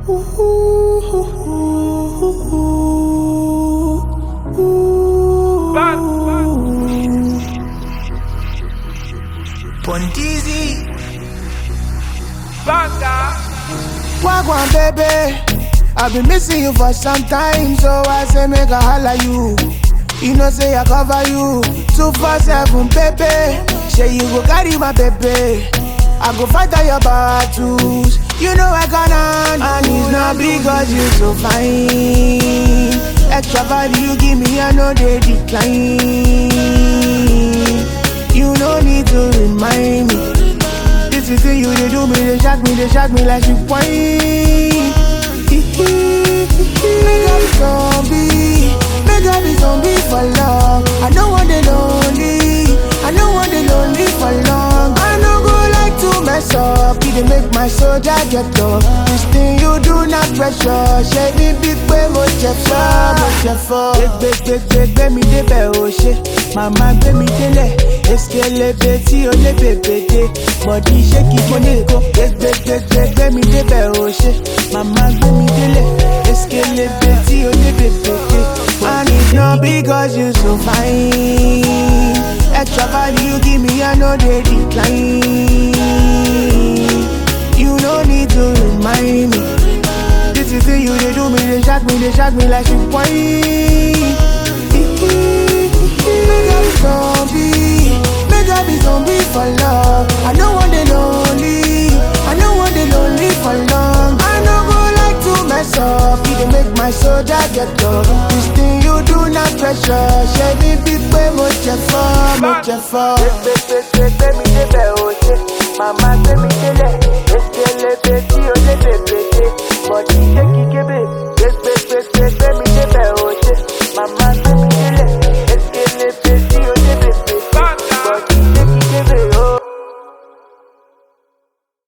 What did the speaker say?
Pontizi. Wagwan baby, I've been missing you for some time, so I say make a holla you. You know say I cover you, two four seven baby. Say you go carry my baby, I go fight all your battles. You know I gonna, and it's not because you so fine. Extra value you give me, I know they decline. You no need to remind me. This is thing you they do me, they shock me, they shock me like you whine. Make up zombie, make up zombie for love. I don't want the lonely, I don't want the lonely for long. I no go like to mess up, it dey make my soldier get up. This thing you do not pressure, ṣe ní bí pé mo jẹ fọ́, mo jẹ fọ́. Gbẹgbẹgbẹ gbẹ mi débẹ̀ o ṣe, màmá gbé mi délẹ̀. Eskelebe tí o lé bèbè dé, bọ̀dí ṣé kí mo ní kó. Gbẹgbẹgbẹ gbẹ mi débẹ̀ o ṣe, màmá gbé mi délẹ̀. Eskelebe tí o lé bèbè dé. And it's not because you so fine. Extra value you give me, I know they decline. You no need to remind me. This is the you they do me, they shock me, they shock me like you whine. Make up zombie, make up be zombie for love. I don't want the lonely, I don't want the lonely for long. I no go like to mess up, it dey make my soldier get up. This thing you do not pressure, ṣe ní bí pé mo jẹ fọ́, mo jẹ fọ́. Gbẹgbẹgbẹ mi débẹ̀ o ṣe, màmá gbé mi délẹ̀. Eskelebe tí o lé bèbè dé, bọ̀dí ṣé kí kébè.